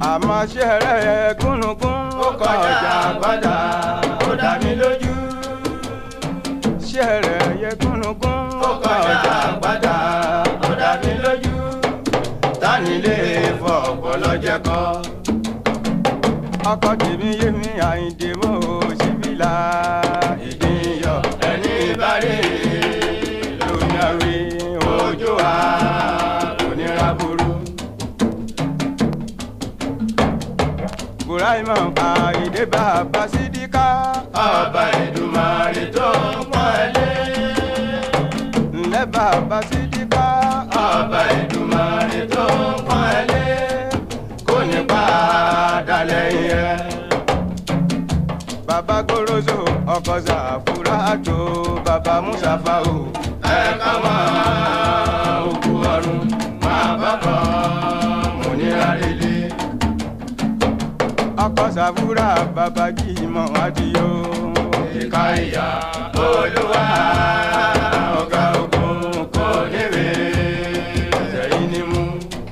àmọ́ ṣe rẹ̀ gúnugún ó kọjá gbọ́dọ̀ ó dá mi lójú. ṣe rẹ̀ yẹ gúnugún ó kọjá gbọ́dọ̀ ó dá mi lójú. tani lè fọ ọpọlọ jẹ kọ. ọkọ tèmi yé mi àyíǹde mọ́ òṣìbílà ìdíyọ ẹni bá rí lóyàwé ojú wa kò ní ra burú. buraima àyíǹde bàbá sídìkà ọba ìdùmarè tó ń pọ́n ẹ lé. ńlẹ́ bàbá sídìkà ọba ìdùmarè tó ń pọ́n ẹ lé. kò ní padà lẹ́yìn ẹ. bàbá gorozo ọkọ sàfúrátò bàbá musafa o ẹ ká máa òkú ọ̀run máa bá kọ́ mo ní àrèlé. ọkọ sàfúrà bàbá jìmọ̀ adìyó ìka ìyá olúwa ọ̀gá ogun kò níwè ẹ̀yìn ni mú.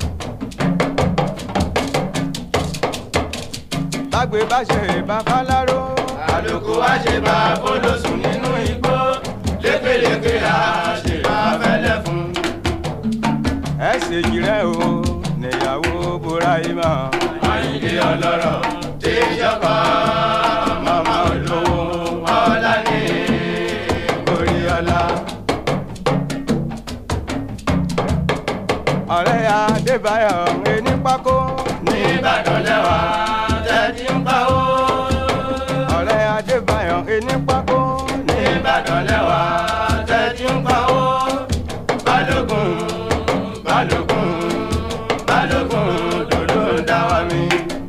lágbè bá ṣe bàbá láró àlòkù wá ṣe bá fọlọ́sùn nínú igbó lékeleke á ṣe bá fẹ́lẹ́ fún. ẹ ṣèjì rẹ o níyàwó buraima àyìnlé ọlọ́rọ̀ tí yọkọ̀ màmá olówó ọ̀la ní orí ọ̀la. ọ̀rẹ́ adébáyọ̀ ẹni pákó ní ìbàdàn lẹ́wà tẹ́tí ń pa ó. ọ̀rẹ́ adébáyọ̀ ẹni pákó ní ìbàdàn lẹ́wà tẹ́tí ń pa ó. balógun balógun balógun dòdò ń dá wa mi.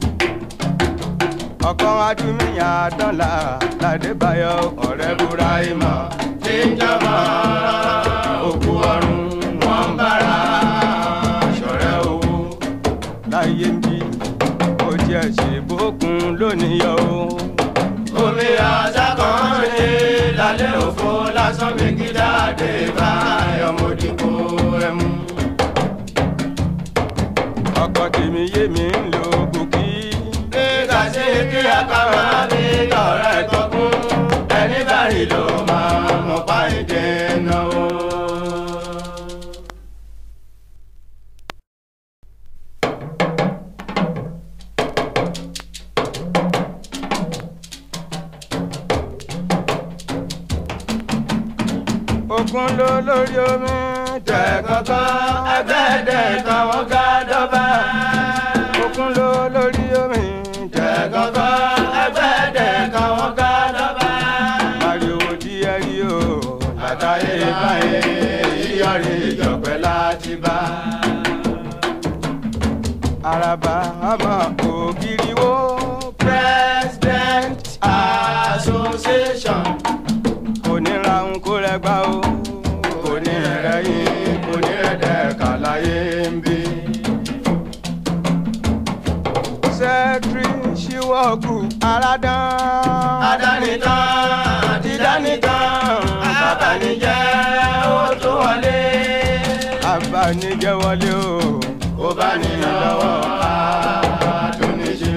ọkàn adúmíyàn àdánlá ládébáyọ̀ ọ̀rẹ́ buraima tí ń jọmọ òkú ọ̀run wọn ń bára ṣọ̀rẹ́ owó. láyé ń bí ó jẹ́ ṣe bókun lónìí yọ o. omi àṣà kan ṣe lálẹ́ òfo lásán bí kí dáadé bá ọmọdéko ẹmu. ọkọ tèmi yé mi ń lo bùkí. nígbà tí kí aká máa fi ọ̀rẹ́ tọkún ẹni bá rí ló máa mọ̀ pa ìdè náà. ogun ló lórí omi tẹ̀kọ̀kọ́ ẹgbẹ́dẹ̀ kan wọ́n ká dọ́bà. ogun ló lórí omi tẹ̀kọ̀kọ́ ẹgbẹ́dẹ̀ kan wọ́n ká dọ́bà. ariwo tí ẹ rí o àtàyè báyé yíyọrí ìjọpẹ́ láti bá. araba ọmọ ògiri wo president association kò ní ra ń kó rẹgbà o kò ní rẹ̀yìn kò ní rẹ̀dẹ̀ kàláyé ń bí. sẹ́tírì ṣíwọ́gù aládán adánitán dídánitán bàbánijẹ́ ó tó wọlé. abanijẹ́ wọlé o ó bá ní lọ́wọ́ àtúnṣe.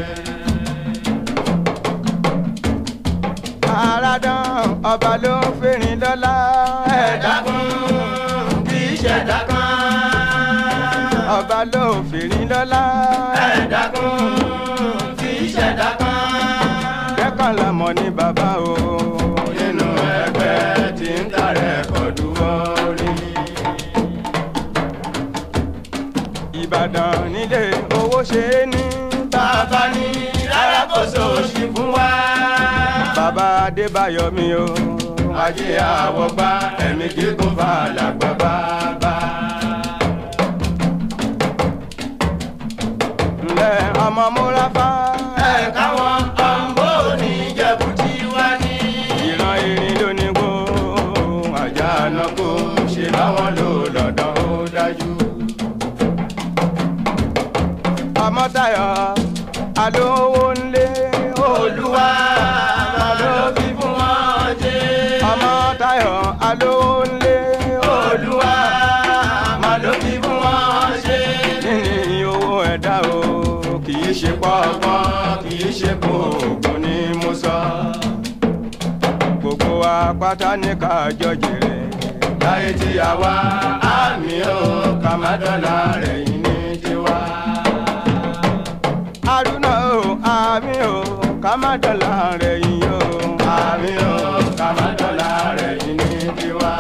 aládán ọba ló ń fẹ́rin lọ́lá ẹ̀dá kún kì í ṣẹ̀dá kan. ọba ló ń fẹ́rin lọ́lá ẹ̀dá kún kì í ṣẹ̀dá kan. kẹ́kọ̀ọ́ lọ́mọ ní bàbá o nínú ẹgbẹ́ tí ń tàrẹ̀ kọ́dù wọ́ọ́rí. ìbàdàn nílé owó ṣe é ní bàbá ní rárá kò sóòṣì fún wa. bàbá adébáyọ̀ mi o ajé àwọ̀gbá ẹ̀mí gígùn bá làgbà bàbá. ńlẹ̀ ọmọ múrafa ẹ káwọn ọ̀nbó ní jẹ̀bù tí wá ní. ìran irin ló ní gbó àjà àná kò ṣe báwọn lò lọ́dọ̀ ó dájú. ọmọ tayọ̀ alówó ńlé olúwa máa ló fi fún wọn jẹ́. ọmọ tayọ̀ alówó ńlé olúwa máa ló fi fún wọn ṣe. níní owó ẹ̀dá o kì í ṣe pọ́ pátá ní kájọ jèrè. láyé tí a wá àmì ó ká má dọ́là rẹ̀ yìí ní tiwa. Haruna o àmì o ká má dọ̀là rẹ̀ yìí o. àmì ó ká má dọ́là rẹ̀ yìí ní tiwa.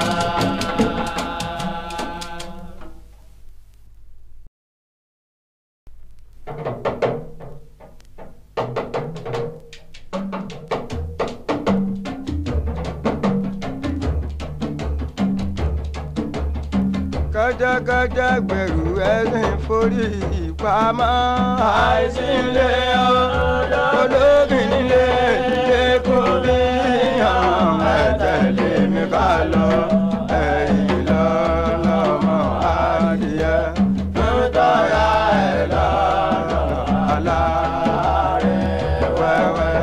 kẹjẹkẹjẹ gbẹrù ẹsìn forí ìpamọ́. àìsí ilé ọ̀dọ́ ológin nílé ilé kò bí hàn ẹ̀tẹ̀lé mi ká lọ ẹ̀yìn lọ́lọ́mọ adìyẹ nítorí ẹ̀ lọ́rọ̀ aláàárẹ̀ wẹ́wẹ́.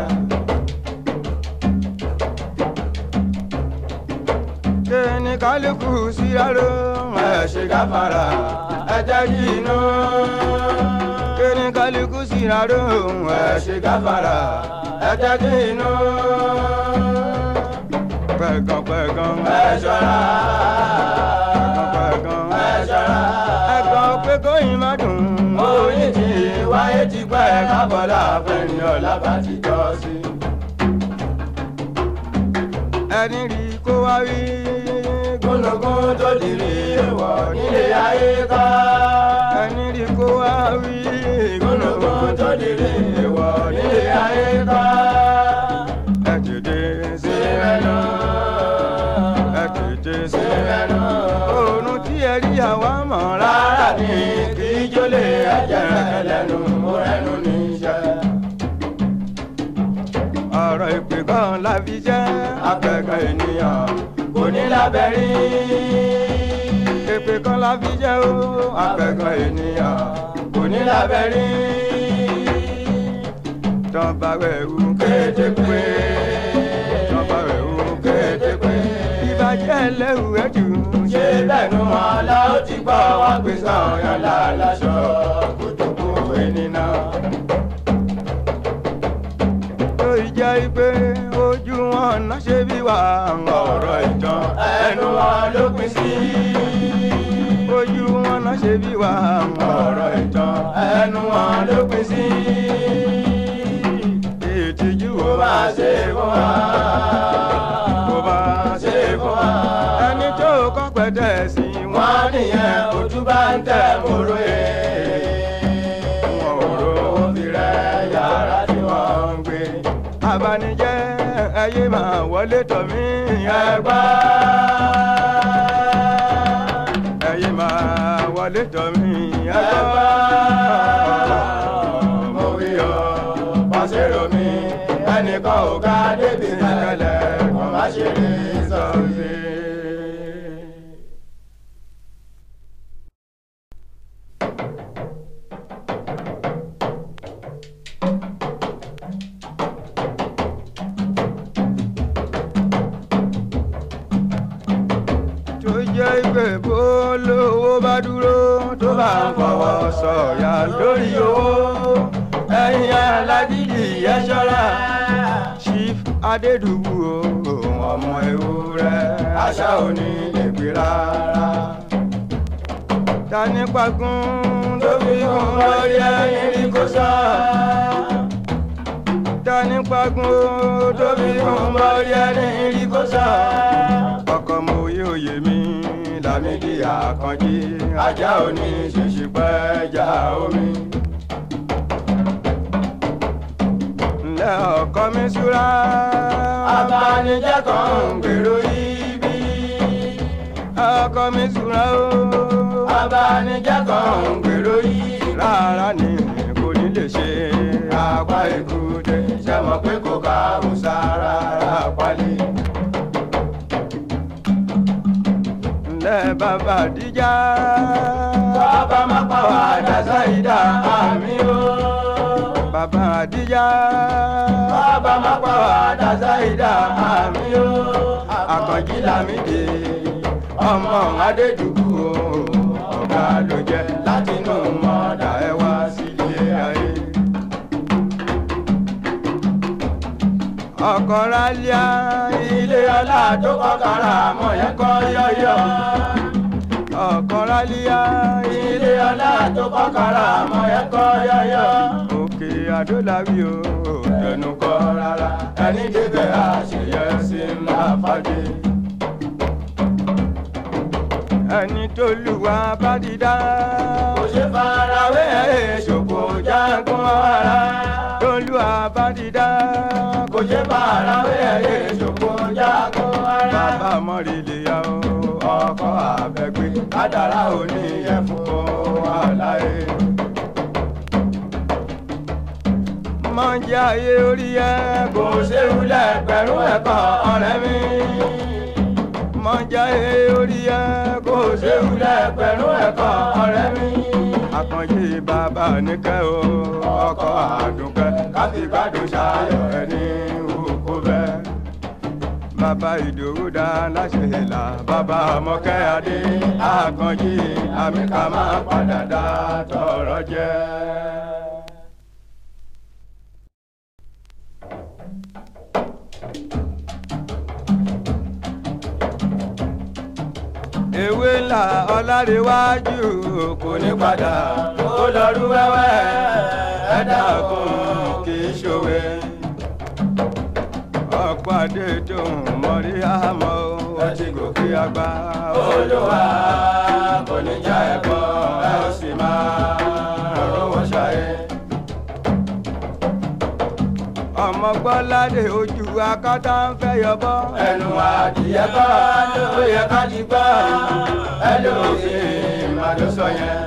kíni kálukú síyáró ẹ̀ ṣe gáfárà ẹ̀ jẹ́ kí inú. kíni kálukú síyáró ẹ̀ ṣe gáfárà ẹ̀ jẹ́ kí inú. pẹ̀gàn pẹ̀gàn ẹ̀ ṣọ́ra pẹ̀gàn pẹ̀gàn ẹ̀ ṣọ́ra. ẹ̀gàn pé kóyin má dùn. oyin ti wáyé ti pẹ́ kábọ́lá fẹ́ni ọ̀la bá ti jọ sí. ẹni rí kó wá rí. gúnugún tó dìrì èèwọ̀ nílé ayé ká. ẹni rí kó wá rí. gúnugún tó dìrì èèwọ̀ nílé ayé ká. ẹ tètè sí sí ẹnu. mẹ́nu ẹ tètè sí sí mẹ́nu. oorun tí ẹ rí àwa mọ̀ rárá rárá ni kì í jólè ẹ̀jẹ̀ ẹlẹ́nu mú ẹnu níṣẹ́. ọ̀rọ̀ ìpè kan la fi jẹ́ akẹ́kọ̀ọ́ ènìyàn kò ní lábẹ́rí. ìpè kan la fi jẹ́ o akẹ́kọ̀ọ́ ènìyàn kò ní lábẹ́rí. tán bá wẹ̀ wú kété pé tán bá wẹ̀ wú kété pé ìbàjẹ́ lẹ́rù ẹ̀ jù ṣé bẹ́ẹ̀ nu wọn la ó ti gbọ́ wá pé sọ̀yàn láláṣọ kòtòkó ènìyàn. tó ìjẹ́ ìpè ojú wọn náà ṣe bí wà ọ̀rọ̀ ìtàn ẹnu wọn ló pín sí. ojú wọn náà ṣe bí wà ọ̀rọ̀ ìtàn ẹnu wọn ló pín sí. ìtìjú kó wo má ṣe fún wa. kó bá ṣe fún wa. ẹni tó kọ́ pẹ̀tẹ́ sí wọn wọ́n nìyẹn ojú bá ń tẹ̀ móró ẹ̀. wọn ò rówó fi rẹ́ yàrá tí wọ́n ń gbé. abanijẹ́ ẹyẹ máa wọlé tọ̀ mí ẹgbẹ́ ẹyẹ máa wọlé tọ̀ mí ẹgbẹ́ mo wí o pàṣẹrò mi ẹnìkan ò ká débi kẹlẹ̀ kò má ṣe lè sọ sí. tó jẹ́ ìpè bó lówó bá dúró tó bá ń fọwọ́ sọ̀yà lórí owó ẹ̀yin alágídí ẹ ṣọ́ra chief adédùbù o ọmọ ewúrẹ́ àṣà òní lè gbé rárá. tani pagún tó fi kún lórí ẹni rí kó sọ. tani pagún tó fi kún lórí ẹni rí kó sọ. ọkọ mo yé òye mi Lámídì Àkànjí ajá òní ṣèṣì pẹ́ já omi. ńlẹ́ ọkọ mi súra Abanijẹ́ kan ń gbèrò ibi. ọkọ mi súra o Abanijẹ́ kan ń gbèrò ibi. rárá ni kò ní lè ṣe Apá èkúté ṣe mọ̀ pé kò ká Musa rárá pálí. ńlẹ́ bàbá àdíjà Bàbá má pa wá dàsá ìdá àmì o. bàbá àdíjà Bàbá má pa wá dàsá ìdá àmì o. Àkànjí Lámídì ọmọ Adédùgbù o. Ọ̀gá ló jẹ́ látinú mọ́dà ẹ wá sílé ayé. ọkọ̀ rálíà ilé ọlá tó kọ́ kára mọ̀ yẹn kọ́ yọ̀yọ̀ ọkọ̀ rálíà ilé ọlá tó kọ́ kára mọ̀ yẹn kọ́ yọ̀yọ̀ òkè àdóláwí o tẹnu kọ́ rárá ẹni débẹ̀ àṣeyẹ sí ńlá fàdé ẹni tó lù wá bá ti dá. kò ṣe farawé ṣòkò jágun ara. tó lù wá bá ti dá. kò ṣe farawé ṣòkò jágun ara. bàbá mọ́rìlì ya o ọkọ̀ àbẹ̀gbé kádàrá òní ẹ̀fọ́ aláyé. mọ̀jẹ̀ ayé orí ẹ kò ṣe wúlẹ̀ pẹ̀lú ẹ̀kọ́ ọ̀rẹ́ mi mọ̀já ẹ orí ẹ kò ṣe wúlẹ̀ pẹ̀lú ẹ̀kọ́ ọ̀rẹ́ mi. àkànjì bàbá oníkẹ́ o ọkọ̀ àdùnkẹ́ káfí gbádùn ṣayọ̀ ẹni òkú bẹ́ẹ̀. bàbá ìdòwú dá láṣẹ ìlà bàbá ọmọkẹ́ adé àkànjì àmì ká máa padà dá tọrọ jẹ́. ewé ńlá ọlárẹ̀wájú kò ní padà ó lọ́rú wẹ́wẹ́ ẹ̀dá kan kì í ṣòwe. ọ̀pọ̀ adé tó ń mọ̀rí àmọ́ ẹ ti gòkè àgbà. olúwa kò ní já ẹ̀kọ́ ẹ ó sì máa rówó ṣayé. ọmọ gbọ́ládé ojú akátá ń fẹ́ yọbọ́. ẹnu adìyẹ kọ́ ló yẹ ká ti gbọ́ ẹlòmíì má ló sọ yẹn.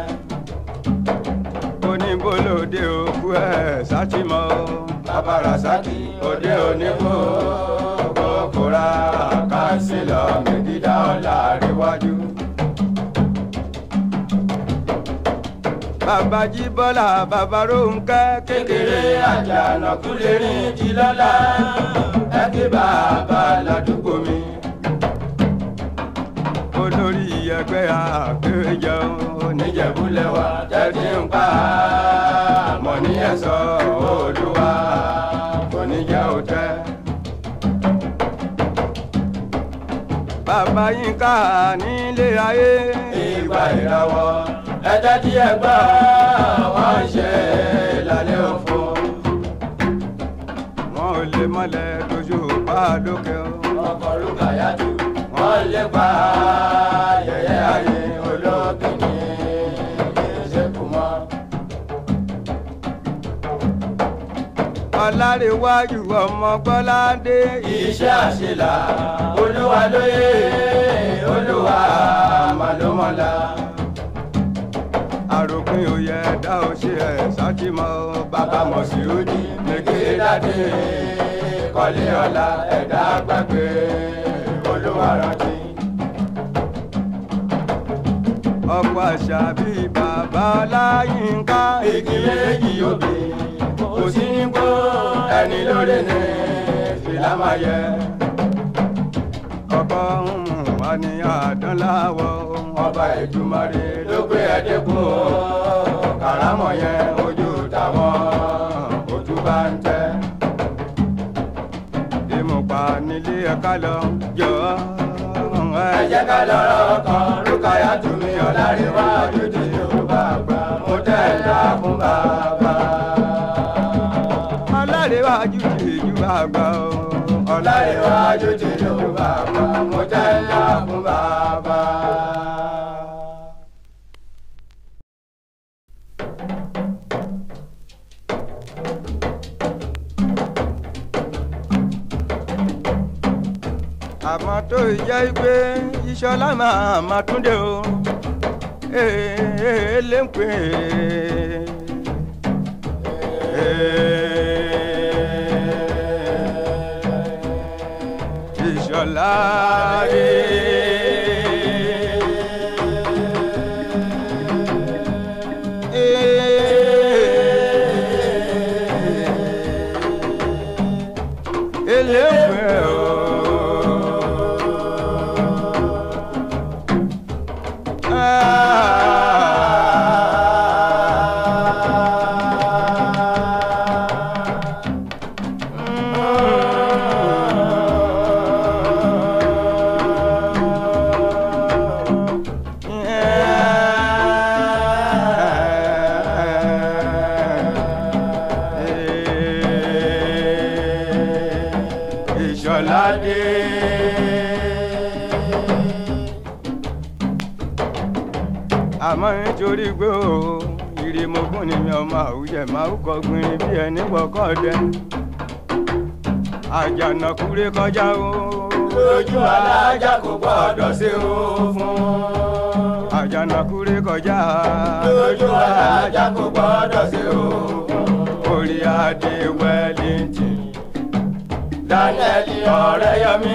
oníbolóde òkú ẹ̀ sátìmọ́ bàbá rasaki òde oníbò kòkòrà kánsílọ̀ mẹ́gídà ọ̀la àríwájú. bàbá jíbọ́lá bàbá rónkẹ́ kékeré àjànàkú lè rìn jí lọ́la ẹ kí bàbá ládùúgbò mi. olórí ẹgbẹ́ àpéjọ oníjẹ̀búlẹ̀wà tẹ́tí ń pa mọ̀ ní ẹ̀sọ́ olúwa oníjẹ́ òtẹ́. bàbá yín ká nílé ayé. ìgbà ìràwọ̀ ẹjẹ́ tí ẹ gbọ́ wọ́n ń ṣe lálẹ́ òfo. wọn ò lè mọ́lẹ̀ lójú pa lókè o. ọkọ̀ lóka yájú wọ́n lè pa yẹ̀yẹ́ ayé olókìní ìṣèkú mọ́. ọlárẹ̀wájú ọmọ gbọ́ládé. iṣẹ́ àṣelà olúwa lóye olúwa màlúmọ́lá àròpin òye ẹ̀dá ò ṣe ẹ̀ sátìmọ́ bàbá mọ̀síúdì mẹ́kẹ́ dáadé kọ́lé ọ̀la ẹ̀dá gbàgbé olúwa rántí. ọ̀pọ̀ àṣà bíi bàbá ọláyínká igi méjì òbí kò sí nígbó ẹni lórí ní fìlà máa yẹ. ọkọ ń mú wa ní àdánláwọ̀ ọba ìdùmarè ló gbé ẹdínkù kàrámọ̀ yẹn ojú táwọn ojú bá ń tẹ́. ìmùpà nílé ẹ̀ka lọ jọ ẹ jẹ́ ká lọ́rọ̀ kan rúkàyà tùmí ọ̀làríwá ojúde yorùbá àgbà mo tẹ̀ ẹ́ dá fún bàbá. ọ̀làríwá ojúde yorùbá àgbà o. ọ̀làríwá ojúde yorùbá àgbà mo tẹ̀ ẹ́ dá fún bàbá. àmọ́ tó jẹ́ pé ìṣọlá máa ma túndé o ee lè ń pè é ìṣọlá ele ń pè o. ìṣọ̀ládé. àmọ́ nítorí pé o ìrìmọ̀gún ni mi ọmọ àwùjẹ máa ń kọ gbìnrín bí ẹni wọkọ̀ dẹ. àjànàkúrẹ́ kọjá o. lójú alájà kò gbọ́dọ̀ ṣe o fún. àjànàkúrẹ́ kọjá. lójú alájà kò gbọ́dọ̀ ṣe o fún. orí adé wellington. daniel ọ̀rẹ́yọmí.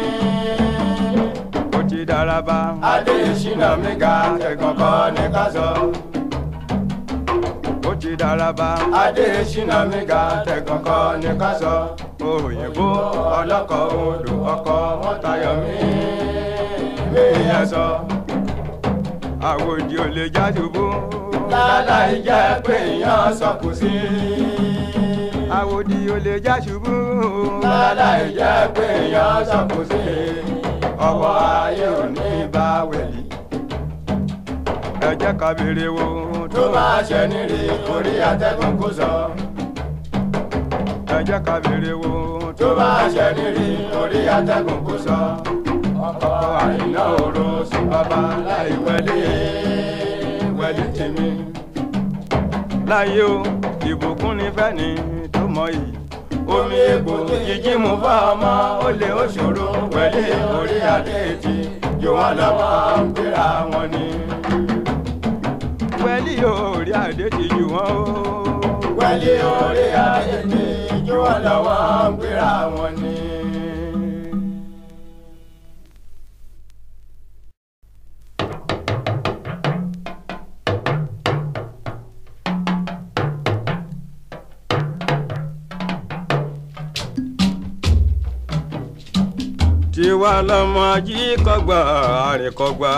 ó ti dára bá. adé ìṣúná mi ga ẹ̀gbọ́n kọ́ ní ká sọ. ó ti dára bá. adé ìṣúná mi ga ẹ̀gbọ́n kọ́ ní ká sọ. òyìnbó ọlọ́kọ̀ odò ọkọ̀ mọ́tayọ̀mí mi yẹn sọ. àwòdì ò lè jádùbú. láláì jẹ́ pé èèyàn sọkù sí. àwòdì ò lè jásùbú. láláì jẹ́ pé èèyàn sọkù sí. ọwọ́ ayé ò ní bá wẹ̀lì. ẹ jẹ́ ká béèrè wo tó máa ṣe nírí orí atẹ́gùn kò sọ. ẹ jẹ́ ká béèrè wo tó máa ṣe nírí orí atẹ́gùn kò sọ. ọkọ̀ àìná òru sí bàbá láì wẹ̀lì wẹ̀lì tèmi. láyé o ìbùkún ní fẹ́ni tó mọ yìí. omi egbò jíjí mu fún ọmọ ó lè ó ṣòro wẹ̀lì orí adé ti jù wọ́n lọ́wọ́ ń gbéra wọn ni. wẹ́lí orí adé ti jù wọ́n o. wẹ̀lì orí adé ti jù wọ́n lọ́wọ́ ń gbéra wọn ni. tiwa lọmọ ajíkọgbà àrìnkọgbà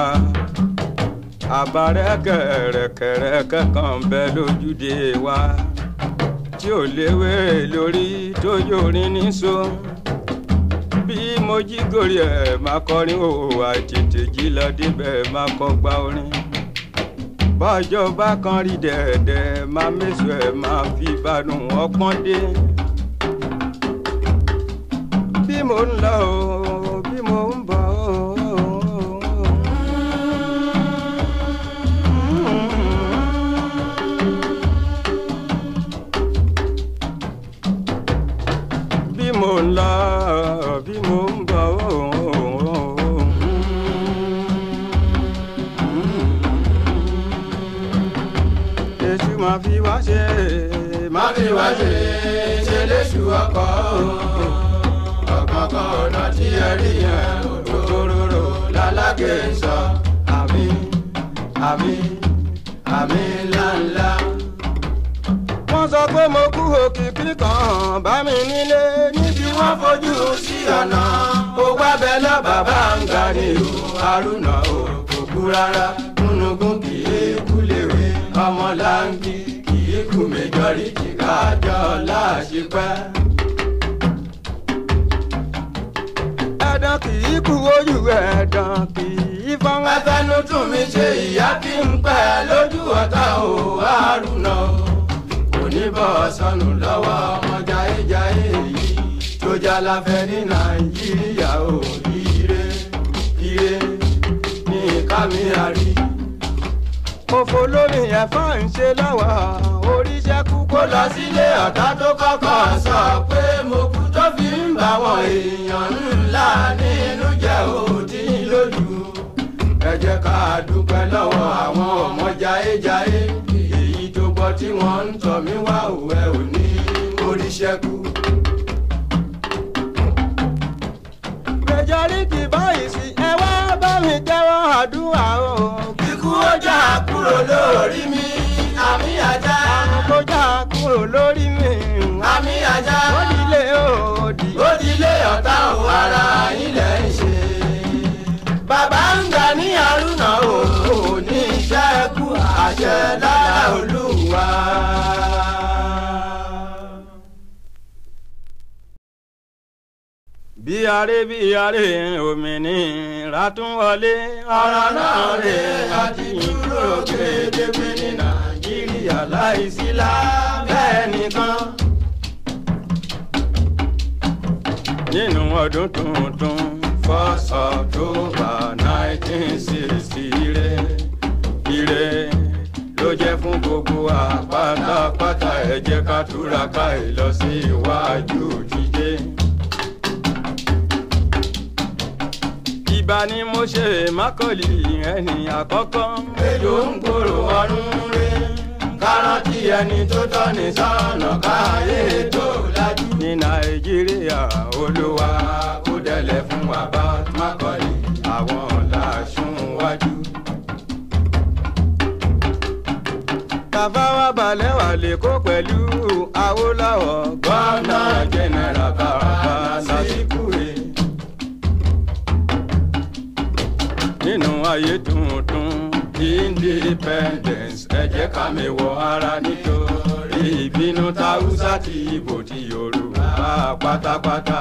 àbárẹ́kẹ̀rẹ̀kẹ̀rẹ̀kẹ̀ kan bẹ lójúde wa tí ò léwé lórí tójó rin níṣó bí mo jí gòrí ẹ̀ máa kọrin o àtètè jí lọ débẹ̀ máa kọgbà orin bọ́jọ́ bá kan rí dẹ̀dẹ̀ máa méṣù ẹ̀ máa fi bánú ọpọ́n dé bí mo ń lọ o bí mo ń bọ̀ o. bí mo ń lọ bí mo ń bọ̀ o. èṣù máa fi wá ṣe má fi wá ṣe ṣe léṣu ọkọ̀ o. ọ̀kọ̀ọ̀kan ọ̀nà tí ẹ rí yẹn òdòdó lálákè sọ àmì àmì àmì ńláńlá. wọ́n sọ pé mo kú òkìkí kan bá mi nílé níbi wọ́n fojú sí ọ̀nà ó wá bẹ lọ bàbá ń ga ní ìlú haruna o kò kú rárá gúnugún kì í kú léwe ọmọ láǹgì kì í kú méjọ́rí jìgájọ́ láṣepẹ́. ẹ̀dán kì í kú ojú ẹ̀dán kì í fọ́n. ẹfẹnu tún mi ṣe ìyá kí n pẹ́ lójú ọ̀tá o haruna o kò ní bọ́ sọnù lọ́wọ́ ọmọ jayéjayé yìí tó jalafẹ́ ní nàìjíríà o ire ire ní kámíárì. òfò lómi ẹ̀fọ́ ń ṣe lọ́wọ́ oríṣẹ́ kú kó lọ sílé ọ̀tá tó kọ́kọ́ sọ pé mo kú tó fi ń bá wọn èèyàn ńlá nínú jẹ́ òdì lójú. ẹ jẹ́ ká dúpẹ́ lọ́wọ́ àwọn ọmọ jayéjayé èyí tó gbọ́ tí wọ́n ń tọ̀ mí wá òwe òní oríṣẹ́kù. majority báyìí sí ẹ wá bá mi tẹ́wọ́ àdúrà o. kíkú ó jà kúrò lórí mi àmì àjà. kó já kúrò lórí mi. àmì àjà. ó dilé òdì. ó dilé ọ̀tá ò ara ilẹ̀ ń ṣe. bàbá ń gbà ní àrùnà ò ní iṣẹ́ kú àṣẹ lára olúwa. bí aré bí aré òmìnira tún wọlé. ọ̀rọ̀ náà rè àti dúró gédégbé ní nàìjíríà láìsí lábẹ́ nìkan. nínú ọdún tuntun first october nineteen sixty ire ire ló jẹ́ fún gbogbo wa pátápátá ẹ jẹ́ ká túraká ìlọsíwájú jíjẹ. ìbá ni mo ṣe mákòlì ẹni àkọ́kọ́. èlò ń gbòòrò ọdún rẹ̀ kárántì ẹni tó tọ́ ní sọ́nà káyé tó lajú. ní nàìjíríà olúwa kó dẹ̀lẹ̀ fún wa bá mákọ́lì àwọn làásùn wájú. bàbá wa balẹ̀ wà lẹ́kọ́ pẹ̀lú awólàwọ̀ gọ́nà jẹ́nẹ́rà bàbá lásìkò rẹ̀. nínú ayé tuntun independence ẹ jẹ́ ká mi wọ ara nítorí ìbínú táwùsá ti ìbò ti yorùbá pátápátá.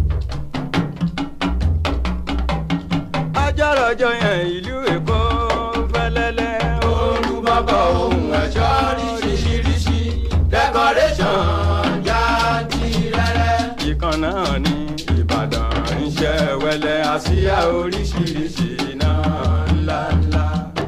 ajárọ̀jọ yẹn ìlú èkó fẹ́lẹ́lẹ́ olùbọ̀bọ̀ ohun ẹ̀ṣọ́ ríṣiríṣi decoration jantirẹrẹ. ìkan náà ní ìbàdàn iṣẹ́ wẹlẹ́ àsíá oríṣiríṣi náà ńláńlá.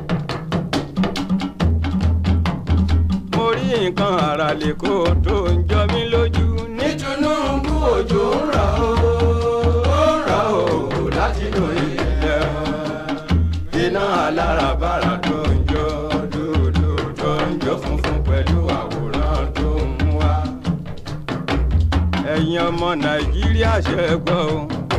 mo rí nǹkan àrà lẹ́kọ̀ọ́ tó ń jọ mí lójú ní ní Tinubu òjò ń rọ̀ ó ń rọ̀ ó láti inú ilẹ̀ iná alárabàrà tó ń jó dúdú tó ń jó funfun pẹ̀lú àwòrán tó ń wá. ẹ̀yin ọmọ nàìjíríà ṣe gbọ́ o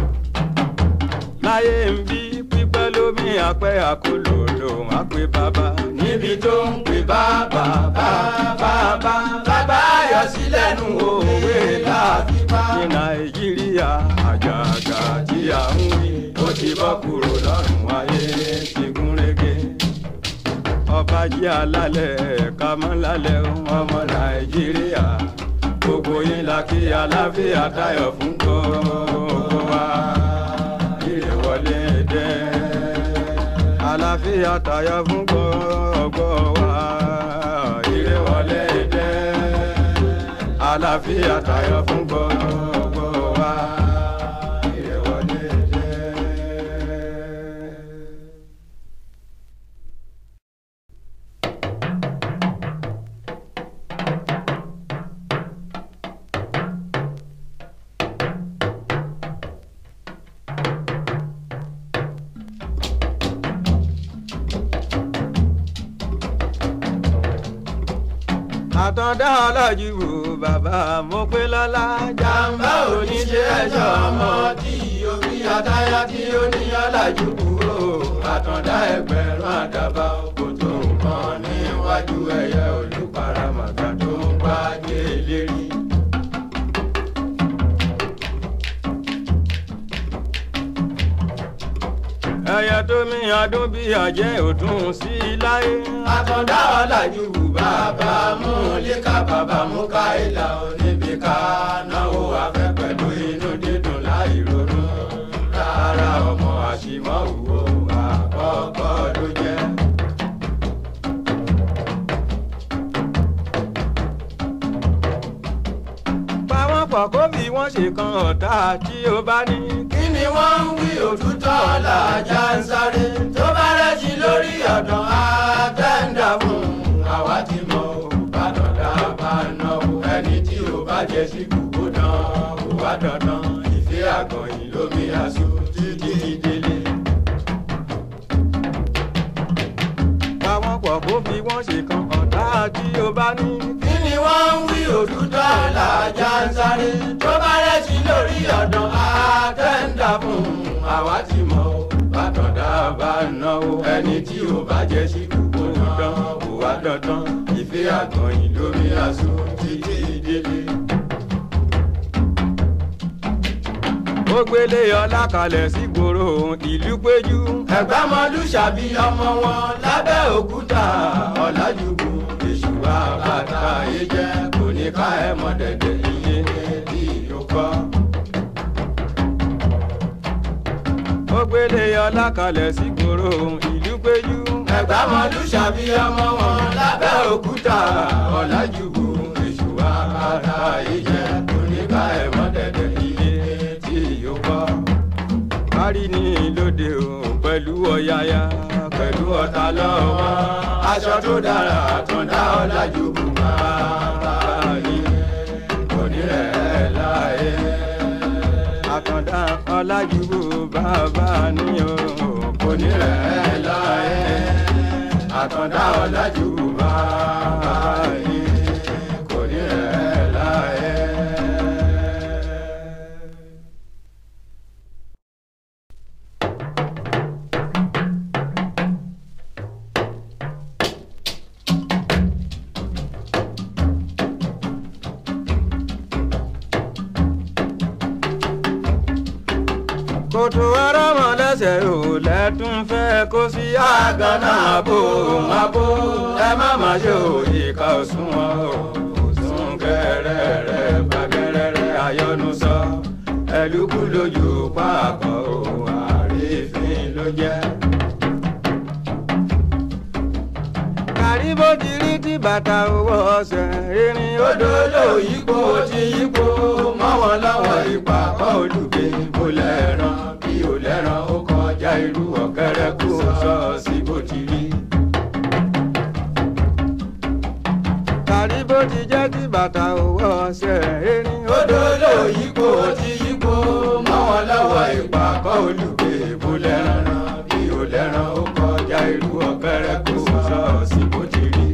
láyé ń bí pípẹ́ lómi àpẹ́ àkólòlò má pé bàbá níbi tó ń pè bàbá bàbá bàbá yọ sí lẹ́nu òwe láàbí bá. ní nàìjíríà àjàgà tí a ń wí ó ti bọ́ kúrò lọ́rùn ayé ti gún régé ọba jí alálẹ̀ ká mọ́ lálẹ́ ọmọ nàìjíríà gbogbo yín la kí aláfíà tayọ̀ fún gbogbo wa ire wọlé dé aláfíà tayọ̀ fún gbogbo wa ire wọlé dé àlàáfíà tayọ fún gbogbo wa. Ire wọlé dé. àtọ̀dá ọlọ́jú wo bàbá mo pé lọ́lá jàǹbá oníṣẹ́ ẹ̀ṣọ́ ọmọ tí omi àtayá tí ó ní ọ̀làjú kúrò àtàndá ẹgbẹ̀rún àdàbà kò tó nǹkan níwájú ẹ̀yẹ olùparamàgbà tó ń gbájé lérí. ẹyẹ tó mi adún bí àjẹ́ òtún sí láyé. àtàndá ọ̀làjú bàbá mú líka bàbá mú ká ìlà oníbi ká náwó afẹ́ pẹ̀lú inú dídùn láì ronú rárá ọmọ àṣìmọ́ òwò àkọ́kọ́ ló jẹ́. pàwọn pọ̀ kó bí wọ́n ṣe kan ọ̀tá tí ó bá ní. kí ni wọ́n ń wí òtútọ́ làjà ń sáré tó bá rẹ́jì lórí ọ̀dàn àtẹ́ńdà fún àwa ti mọ òbádọ́dá bá náwó ẹni tí ò bá jẹ sí gbogbo náà kó wá dandan ìfẹ́ àgọ̀yìn lómi àṣọ títí délé. pàwọn pọ̀ kó bí wọ́n ṣe kan ọ̀tá tí ó bá ní. kí ni wọ́n ń wí òtútọ́ làjà ń sáré tó bá rẹ́jì lórí ọ̀dàn àtẹ́ńdà fún àwa ti mọ òbádọ́dá bá náwó ẹni tí ò bá jẹ sí gbogbo náà kó wá dandan ìfẹ́ àgọ̀yìn lómi àṣọ títí délé. ó gbélé ọlá kalẹ̀ sí gbòòrò ìlú péjú. ẹ̀gbámọlú ṣàbí ọmọ wọn lábẹ́ òkúta ọ̀làjúbù èṣù àbàtà yé jẹ́ kò ní ká ẹ̀ mọ́ dẹ̀dẹ̀ iye tí yóò kọ́. ó gbélé ọlá kalẹ̀ sí gbòòrò ìlú péjú. ẹ̀gbámọlú ṣàbí ọmọ wọn lábẹ́ òkúta ọ̀làjúbù èṣù àbàtà yé jẹ́ kò ní ká ẹ̀ mọ́ dẹ̀dẹ̀ iye tí kọ́ kárí ní lóde o pẹ̀lú ọ̀yàyà pẹ̀lú ọ̀tá lọ́wọ́ aṣọ tó dára tó dá ọ̀làjú bùbá ní onírẹ̀ láyé àkàndá ọ̀làjú bàbá ní o onírẹ̀ láyé àkàndá ọ̀làjú bàbá ní onírẹ̀ láyé. kòtò arámọ lẹ́sẹ̀ ò lẹ́tún fẹ́ kó sí àgànà àbò àbò ẹ má má ṣe òyìnká òṣùwọ̀n o sún kẹrẹ rẹ bàgẹrẹ rẹ ayọnu sọ ẹlùkù lójú pàápọ̀ o àrífín ló jẹ́. kárí bó ti rí tí bàtà owó ọ̀sẹ̀ irin odò ló yípo ti yípo mọ́ wọn lọ́wọ́ ìpàkọ́ olùgbé kò lẹ́ràn bí ò lẹ́ràn ó kọjá irú ọ̀kẹ́rẹ́ kó sọ sí bó ti rí. kárí bó ti jẹ́ tí bàtà owó ọ̀sẹ̀ irin odò ló yípo ti yípo mọ́ wọn lọ́wọ́ ìpàkọ́ olùgbé kò lẹ́ràn bí ò lẹ́ràn ó kọjá irú ọ̀kẹ́rẹ́ kó sọ sí bó ti rí.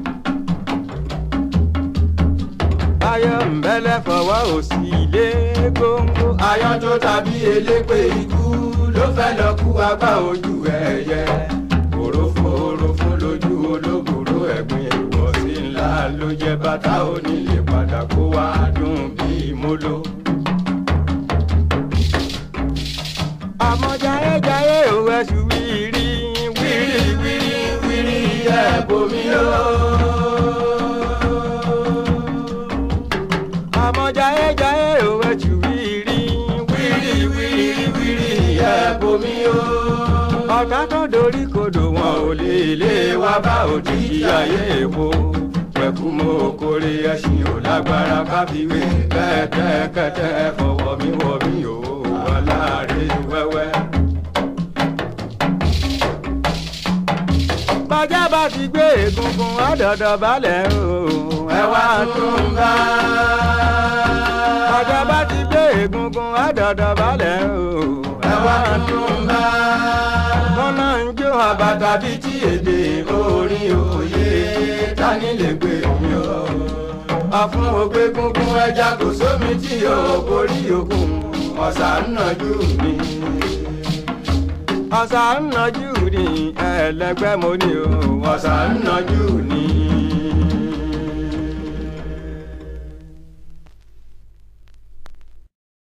ayọ̀ ń bẹ́lẹ̀ fọwọ́ òsì ilé góńgó. ayọ̀ tó tàbí elépè ikú ló fẹ́ lọ kú apá ojú ẹyẹ. òrófó òrófó lójú olóbùrò ẹ̀gbìn ìwọ̀sí ńlá ló jẹ́ bàtà onílé padà kó wá dùn bíi móló. àmọ́ jayéjayé ò ẹ̀sùn wíìrì wíìrì wíìrì wíìrì ẹ̀ bomi o. àmọ́ jayéjayé ò ẹ̀sù wíìrì wíìrì wíìrì wíìrì ẹ̀ bomi o. ọ̀tá tó dorí kodò wọn ò lè lé wá bá òjijì ayé èwo pẹ̀kú mo kórè ẹṣin ò lágbára káfíwé kẹ́tẹ́kẹ́tẹ́ fọwọ́ mi wọ̀ mí o wà láàrin wẹ́wẹ́. bàjá bá ti gbé egungun ọ̀dọ̀dọ̀ balẹ̀ o ẹ wá tún bá. bàjá bá ti gbé egungun ọ̀dọ̀dọ̀ balẹ̀ o ẹ wá tún bá. kọ́nà ń jó àbàtà bíi tí èdè orin òye tani lè gbé mi o. àfún ògbé gungun ẹja kò sómi tí o borí òkun ọ̀sà ń nàjú mi ọ̀sà ń nàjú ni ẹlẹgbẹ́ mo ní o ọ̀sà ń nàjú ni.